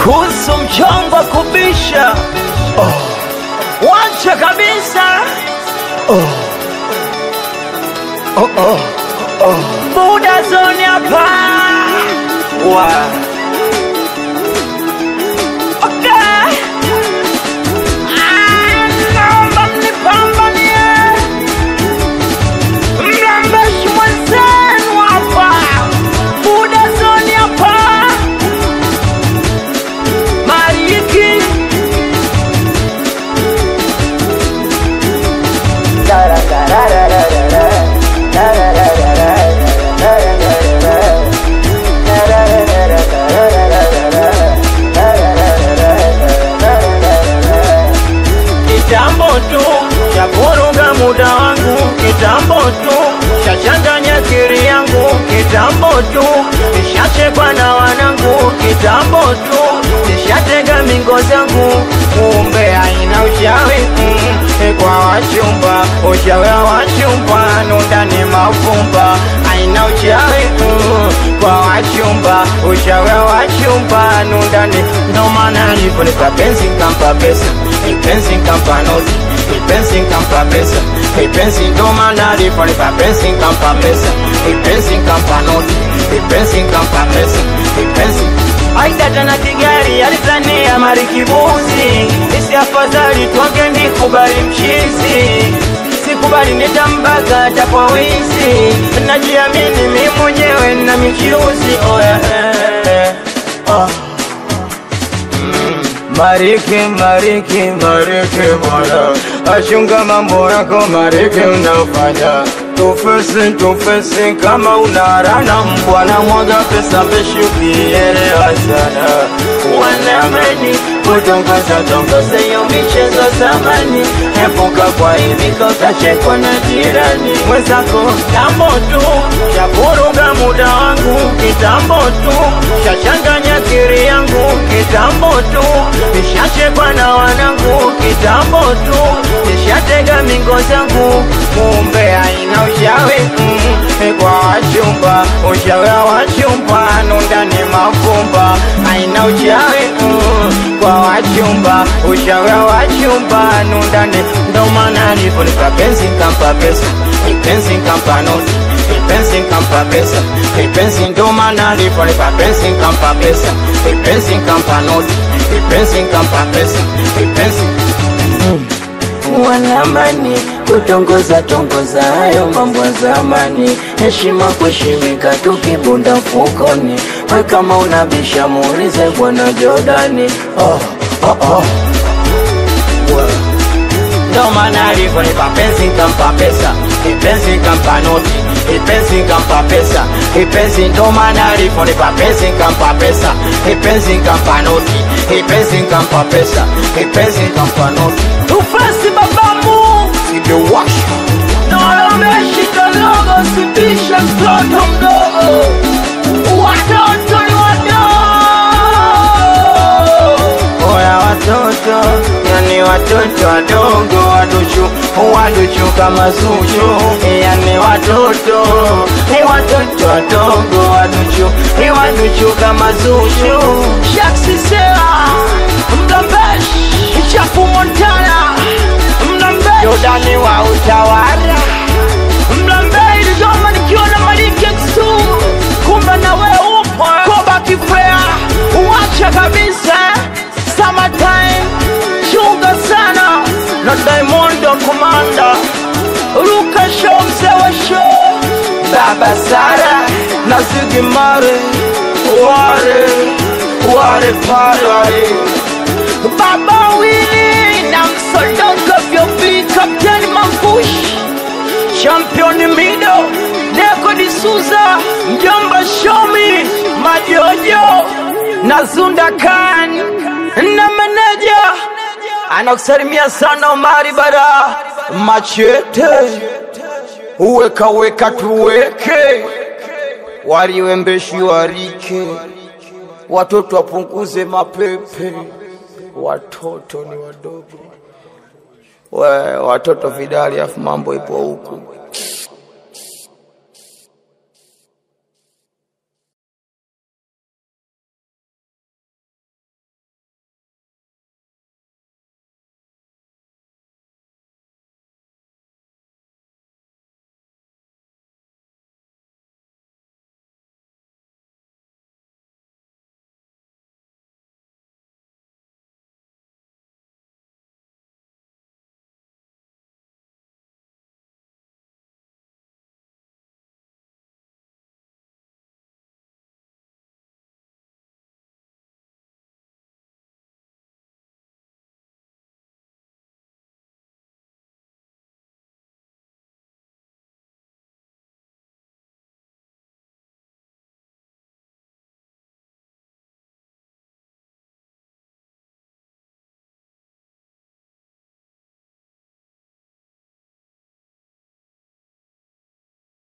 kuhusu mchongo wa kubisha wacha kabisa buda zoni hapa wa okay. Ah, naomba mnipambanie mlambeshi mwenzenu hapa buda zoni hapa mariki kitambo tu cha vuruga muda wangu kitambo tu chachanganya kiri yangu kitambo tu nishachekwa na wanangu kitambo tu nishatega mingo zangu kumbe haina uchawi mm, kwa wachumba uchawi wa wachumba nundani mafumba haina uchawi mm, kwa wachumba uchawi wa wachumba nundani ndo maana nilipolipa penzi kampa pesa ipenzi kampa noti ipenzi kampa pesa ipenzi ndo maana nilipolipa penzi kampa pesa ipenzi kampa noti ipenzi kampa pesa ipenzi aidata na kigari alizania marikibuzi isi afadhali tuonge nikubali mchizi sikubali nitambaga tapwa wizi najiamini mi mwenyewe na michiruzi oya eh, oh. Mariki, mariki, mariki bwana, achunga mambo yako mariki unafanya tufesi, tufesi kama unarana mbwana, mwaga pesa peshi ukielewa sana wanamani kutongoza tongoza hiyo michezo zamani, epuka kwa hivi utachekwa na jirani mwenzako. Kitambo tu cha vuruga muda wangu, kitambo tu chachanganya kiri yangu, kitambo tu nishachekwa na wanangu, kitambo tu nishatega mingo zangu, kumbe haina ushawi mm, kwa wachumba, ushawi wa wachumba nundani mafumba, haina ushawi mm, kwa wachumba, ushawi wa wachumba nundani, ndo maana nilipolipa penzi kampa pesa, ipenzi kampa noti ipenzi kampa pesa, ipenzi ndo maana nilipolipa penzi kampa pesa, ipenzi kampa noti ipenzi kampa pesa, ipenzi wanamani kutongoza tongoza hayo mambo ya zamani, heshima kuheshimika, tukibunda mfukoni. We kama unabisha muulize bwana Jordani. Oh, oh, oh. Ndo maana alivyonipa penzi kampa pesa, ipenzi kampa noti, ipenzi kampa pesa, ipenzi ndo maana alivyonipa penzi kampa pesa, ipenzi kampa noti, ipenzi kampa pesa, ipenzi kampa noti. Tufasi babamu simewasha naomeshika logo, sitisha mtoto mdogo, watoto ni wadogo Oya watoto, yani watoto wadogo waduchu, waduchu kama Zuchu, yani watoto, ni watoto wadogo waduchu, ni waduchu kama Zuchu. Shaksi Sera, Mlambesh, Chafu Montana, Mlambesh, Jordani wa utawala, Mlambesh, Dodoma nikiwa na Maliki Exu, kumbe na wewe upo Koba Kifea, uacha kabisa Summertime, chunga sana na Diamondo Komanda, Luka Show, mzee wa show, Baba Sara na Ziggy Marley, ware ware pale Baba Willy na msodogo vyobi Kapteni Mambush Champion Mido Neko D'Souza Mjomba Shomi Majojo na Zunda Khan na meneja anakusalimia sana Omari Bara Machete uweka weka tuweke waliwembeshi warike watoto wapunguze mapepe watoto ni wadogo we, watoto vidali afu mambo ipo huku